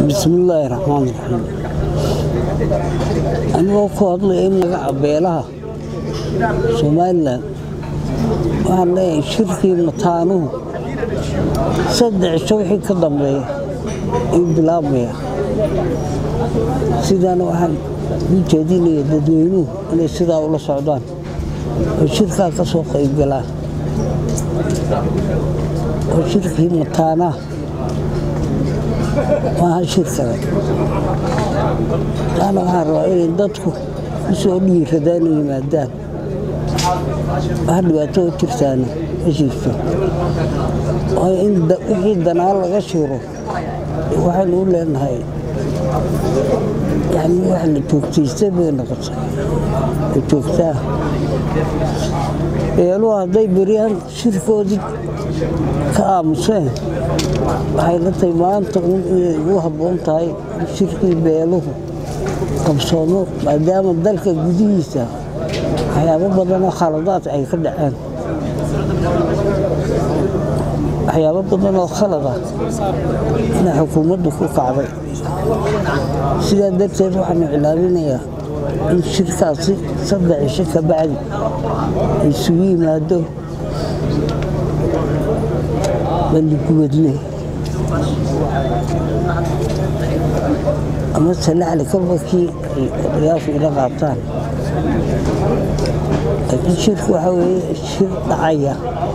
bismillaahi raxmaan raxiim anigoo ku hadlaya in magaca beelaha somalilan waxaan leeyahay shirkii mataanuhu saddex cisho wixii ka dambeeya in bilaabmaya sidaana waxaan u jeedinaya dadweynuhu inay sidaa ula socdaan oo shirkaa ka soo qaybgalaan oo shirkii mataanaha maaha shir kale taana waxaan rabaa inay dadku u soo dhiiradaan u yimaadaan wax dhibaato u jirtaana ma jirto waayo in wixii danaan laga shiro waxaynu u leenahay yani wax la joogtaystay bay noqotay la joogtaa beeluhu hadday beryahan shirkoodii ka aamuseen waxay la tahay maanta un inay ugu habboon tahay in shirkii beeluhu qabsoomo maadaama dalka gudihiisa waxyaabo badanoo khaladaad ay ka dhaceen waxyaabo badan oo khalada inay xukuumaddu ku kacday sidaa darteed waxaanu cilaaminayaa in shirkaasi saddex cisho ka bacdi ay isugu yimaado baliguwadle ama salaxli kabakii ay odayaashu ila qaataan laakiin shirku waxaa weeye shir dhacaya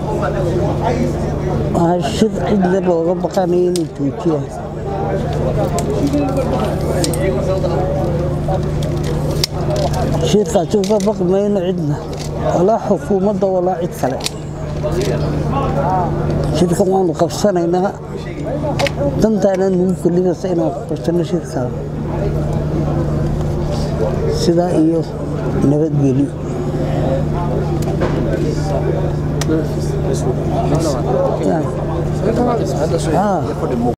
waa shir cidna looga baqanayo inay joojiyaan shirkaasi uga baqi mayno cidna walaa xukuumadda walaa cid kale shirkan waanu qabsanaynaa dantaana nugu kelidasa inaan qabsano shirkaa sidaa iyo nabadgelyo